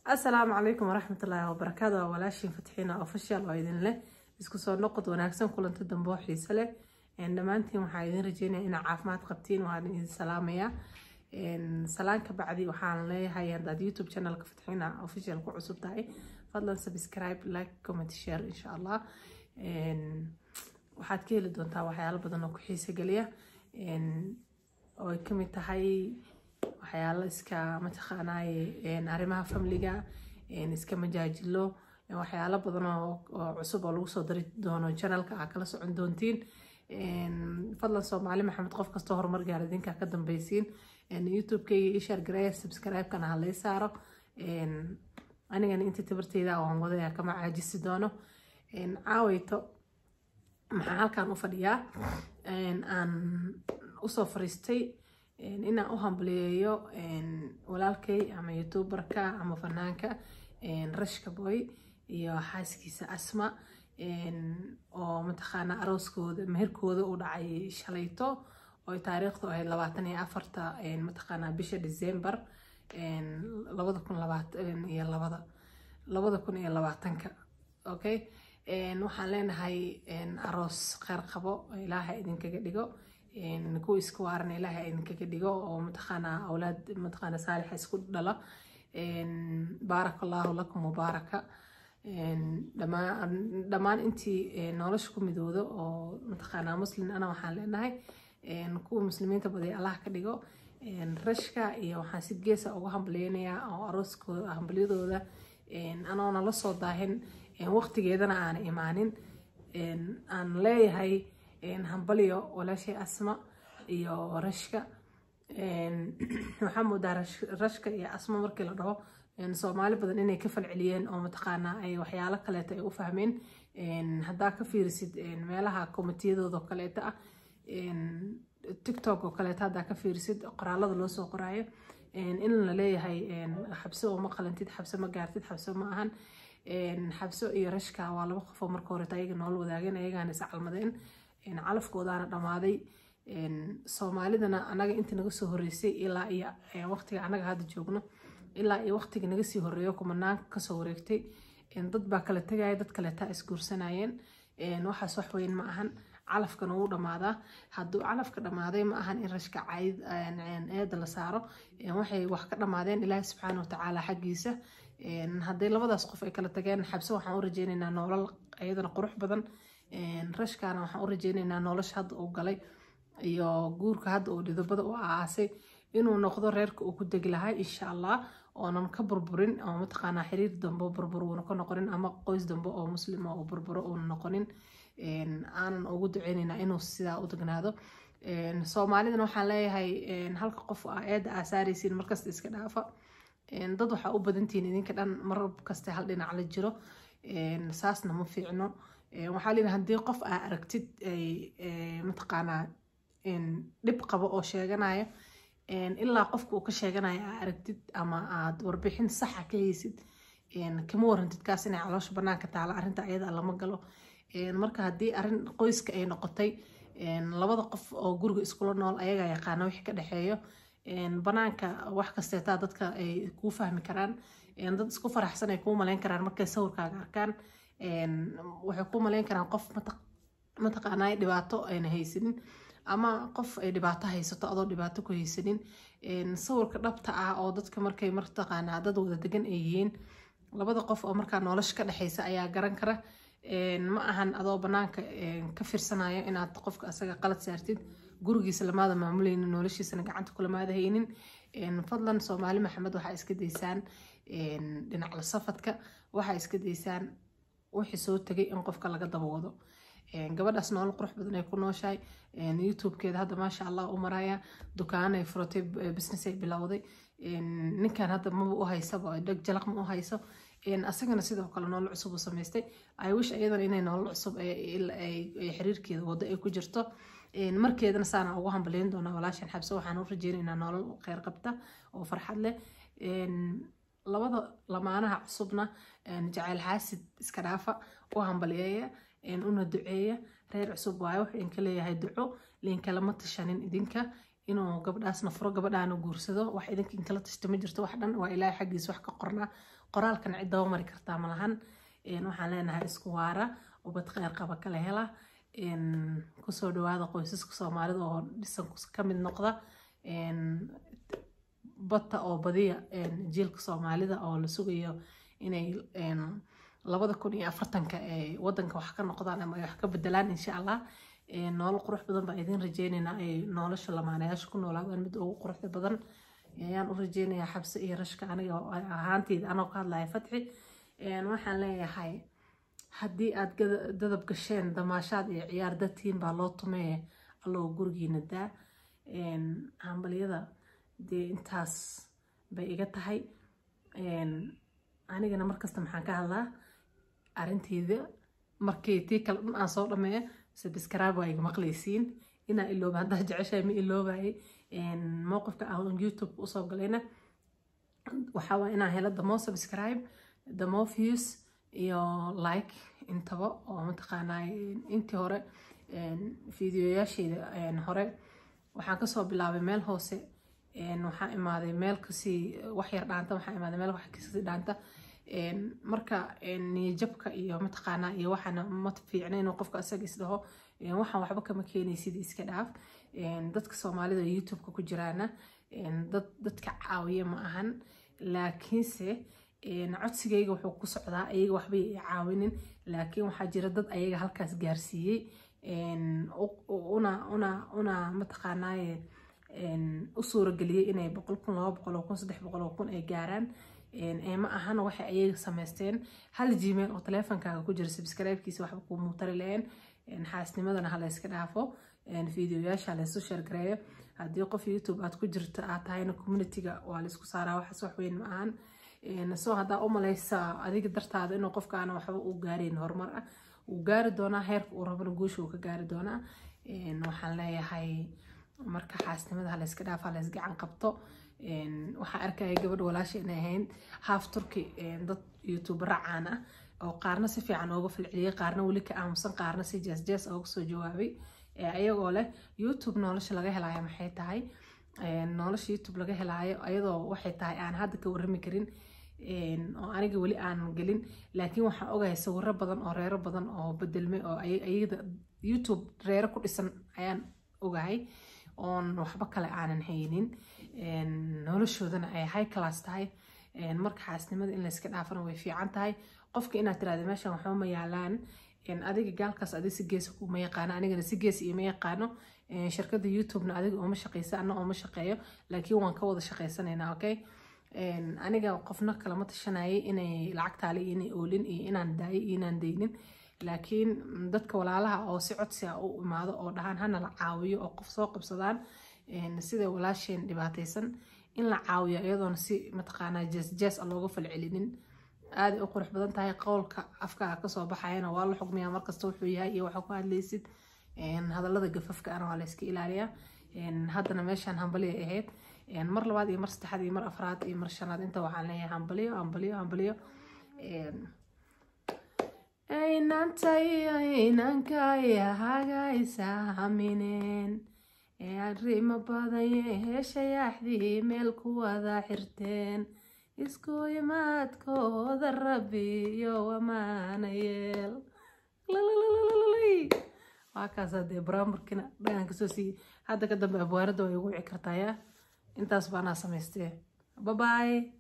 asalaamu calaykum waraxmatullaahi wabarakaatu waa walaashiin fatxiina official oo idin leh isku soo noqod wanaagsan kulanto dambe oo xiise leh dhammaantiin waxaa idin rajeynaya inaa caafimaad qabtiin waan idin salaamayaa salaan ka bacdi waxaan leeyahay haddaad youtube channelka fatxiina official ku cusub tahay fadlan subscribe like comment share insha allah waxaad ka heli doontaa waxyaalo badan oo ku xiise geliya oo ay kamid tahay waxyaalo iska mataqaanaaye arrimaha famliga iska majaajilo waxyaalo badan oo cusub oo lagu soo dari doono channelka aa kala socon doontiin fadlan soomaali maxamed qof kastoo horumar gaar idinkaa ka dambeysiin youtube-kayga ii share gareeya subscribe-kana ha lay saaro anigana inta tabarteyda waan wadaya kama caajisi doono caaweyto maxaa halkan u fadhiyaa aan usoo fariistay inaan u hambaliyeeyo walaalkay ama youtuberka ama fanaanka rashka boy iyo xaaskiisa asma oo mataqaana arooskooda meherkooda u dhacay shalayto oo taariikhdu ahayd labaatan iyo afarta mataqaana bisha december labada kun labaatan iyo labada labada kun iyo labaatanka okay waxaan leenahay aroos kheyr qabo ilaaha idinkaga dhigo kuwa isku waaran ilaaha idinkaga dhigo oo mataqaana awlaad mataqaana saalixa isku dhala baaraka allahu lakum mubaaraka dhammaan intii nolosha ku midoodo oo mataqaana muslim ana waxaan leenahay kuwa muslimiinta baday allah ka dhigo rashka iyo waxaan si geesa uga hambaleynayaa oo arooskooda hambalyadooda anoona la soo daahin waqtigeedana aana imaanin aan leeyahay hambalyo walaashay asma iyo rashka waxaa moodaa rashka iyo asma markii la dhaho soomaali badan inay ka falceliyeen oo mataqaanaa ay waxyaalo kaleeta ay u fahmeen haddaa ka fiirisid meelaha komitiyadooda kaleeta ah tiktok oo kaleeta haddaa ka fiirisid qoraalada loo soo qoraayo in la leeyahay xabso uma qalantid xabso ma gaartid xabso ma ahan xabso iyo rashka waa laba qofoo marka horeta ayaga nool wadaageen ayagaana is calmadeen calafkoodaana dhammaaday soomaalidana anaga inta naga soo horeysay ilaa iyo waqtiga anaga hadda joogno ilaa iyo waqtiga naga sii horeeyo kumanaanka kasoo wareegtay dad baa kala tegaya dad kaleetaa isguursanayeen waxaas wax weyn ma ahan calafkana wuu dhammaadaa hadduu calafka dhammaaday ma ahan in rashka cayd eeda la saaro waxay wax ka dhammaadeen ilaahi subxaana watacaala xaggiisa hadday labadaas qof ay kala tageen xabse waxaan u rajeynaynaa nolol iyadana qurux badan rashkaana waxaan u rajeynaynaa nolosha hadda uu galay iyo guurka hadda uu dhidobada u aasay inuu noqdo reerka uu ku degi lahaa insha allah oonan ka burburin oo mataqaanaa xiriir dambe burbur uuna ka noqonin ama qoys dambe oo muslima oo burburo uuna noqonin aanan ugu duceynaynaa inuu sidaa u degnaado soomaalidana waxaan leeyahay halka qof aa eedda aa saaraysiin markasta iska dhaafa dad waxaa u badantihiin idinka dhan mar kaste hal dhinac la jiro saasna ma fiicno waxaa leeyahay haddii qof aa aragtid mataqaanaa dhib qabo oo sheeganayo ilaa qofka uu ka sheeganayo aa aragtid ama aad warbixin saxa ka haysid kama warantid kaas inay caloosha banaanka taala arrinta ayada lama galo marka haddii arrin qoyska ay noqotay labada qof oo guriga iskula nool ayagaa yaqaana wixii ka dhexeeyo banaanka wax kasteetaa dadka ay kuu fahmi karaan dad isku faraxsan ay kuu maleyn karaan markay sawirkaaga arkaan waxay kuu maleyn karaan qof mataqaanaa dhibaato ayna haysanin ama qof ay dhibaato haysato adoo dhibaato ku haysanin sawirka dhabta ah oo dadka markay mataqaanaa dad wada degan ay yihiin labada qof oo markaa nolosha ka dhexeysa ayaa garan kara ma ahan adoo banaanka ka fiirsanayo inaad qofka asaga qalad saartid gurigiisa lamaada maamuleynin noloshiisana gacanta kulamaada haynin fadlan soomaali maxamed waxaa iska daysaan dhinac la safadka waxaa iska daysaan wixii soo tegay in qofka laga daba wado gabadhaas nolol qurux badan ay ku nooshahay youtube-keeda hadda maasha allah u maraya dukaanay furatay business ay bilowday ninkan hadda maba u haysaba dheg jalaq ma u hayso asagana sidoo kale nolol cusub u samaystay i wish ayadana inay nolol cusub xiriirkeeda wado ay ku jirto markeedana saana ugu hambaleyn doonaa walaashan xabse waxaan u rajeynaynaa nolol kheyr qabta oo farxad leh labada lamaanaha cusubna jacayl xaasid iska dhaafa u hambaliyeeya una duceeya reer cusub waayo wuxuu idinka leeyahay duco liinkalama tashanin idinka inuu gabdhaasna furo gabadhaana guursado wax idinka inkala tashta ma jirto wax dhan waa ilaahay xaggiisa wax ka qornaa qoraalkan cid daba mari kartaa malahan waxaan leenahay isku waara ubad kheyr qaba kala hela kusoo dhawaada qoysaska soomaalida oo dhisan ka mid noqda bata oo badiya jiilka soomaalida oo la sugayo inay labada kun iyo afartanka ay wadanka wax ka noqdaan ama ay wax ka bedelaan insha allah nolol qurux badan baa idin rajeynaynaa ay nolosha lamaanayaasha ku noolaadaan mid ugu quruxda badan ayaan u rajeynayaa xabse iyo rashka aniga ahaanteyda anoo ka hadlaya fatxi waxaan leeyahay haddii aad dadab gasheen damaashaad iyo ciyaar dadtiin baa loo tumee alloo gurigiina daa hambalyada dee intaas bay iga tahay anigana markasta maxaan ka hadlaa arinteyda markii tii kale dhan aan soo dhameeyo sabscribe waa iga maqlaysiin inaa ilooba haddaa jeceshahay ma iloobaye mowqifka aan youtube usoo galayna waxaa waa inaan helo damo subscribe damo views iyo like intaba oo mataqaanaa intii hore fideoyaasheeda hore waxaan kasoo bilaabay meel hoose waxaa imaaday meel kasii wax yar dhaanta waxaa imaaday meel wax kasii dhaanta marka niyajabka iyo mataqaanaa iyo waxaana ma fiicna inuu qofka asaga isdhaho waxaan waxba kama keenaysid iska dhaaf dadka soomaalida youtubeka ku jiraana dad dadka caawiya ma ahan laakiinse codsigayga wuxuu ku socdaa ayaga waxbay i caawinin laakiin waxaa jira dad ayaga halkaas gaarsiiyey una una una mataqaanaaye u suurageliyey inay boqol kun laba boqol oo kun saddex boqol oo kun ay gaaraan ma ahana waxay ayaga samaysteen hal gmail oo taleefonkaaga ku jira subscribe-kiisa waxba kuu muutari lahayn xaasnimadana ha layska dhaafo fideoyaasha laysu sheergareeyo haddii qof youtube aad ku jirto aad tahayna communityga waa laysku saaraa waxaas wax weyn ma ahan soo haddaa u malaysaa adiga dartaada inuu qofkaana waxba uu gaarayn horumar ah wuu gaari doonaa heerka uu rabana guusha uu ka gaari doonaa waxaan leeyahay marka xaasnimada ha layska dhaafa lays gacan qabto waxaa arkaya gabadh walaasha inay ahayd haaf turki dad youtubera caan ah oo qaarna si fiican ooga falceliyey qaarna weli ka aamusan qaarna si jees-jees ooga soo jawaabay ayagoo leh youtube nolosha laga helaayo maxay tahay nolosha youtube laga helaayo ayadoo waxay tahay aan hadda ka warrami karin oo aniga weli aanan gelin laakiin waxaan ogahay sawiro badan oo reero badan oo bedelmay oo ayada youtube reero ku dhisan ayaan ogahay oon waxba kale aanan haynin noloshoodana ay high class tahay marka xaasnimada in layska dhaafana way fiican tahay qofka inaad tirahda meeshan waxba ma yaalaan adiga gaalkaas adi si geesa kuma yaqaano anigana si gees iyo ma yaqaano shirkada youtubena adiga ooma shaqeysa ana ooma shaqeeyo laakiin waan ka wada shaqeysanaynaa okay aniga qofna kalama tashanayay inay lacagtaale iyo inay oolin iyo inaan daayo iyo inaan daynin laakiin dadka walaalaha oo si codsi ah u imaado oo dhahaan hana la caawiyo oo qof soo qabsadaan sida walaasheen dhibaataysan in la caawiyo iyadoona si mataqaanaa jees-jees a looga falcelinin aaday u qurux badan tahay qowlka afkaaga kasoo baxayana waa la xugmiyaa markasta wuxuu yahay iyo waxaa ku hadlaysid hadallada gafafka ana waa layska ilaaliyaa haddana meeshaan hambaliya ahayd mar labaad iyo mar saddexaad iyo mar afraad iyo mar shanaad inta waxaan leeyahay hambaliyo hambaliyo hambaliyo aynantay aynankaaya hagaysa hamineen arrimo badanye heeshayaaxdii meel ku wada xirteen isku imaadkooda rabbi iyo wamaana yeel waa kaas hadee baraamburkina dhagan kasoo siiyey hadda ka dambe abwaarada way ugu wici kartaa yaa intaas baanaa samaystee babaay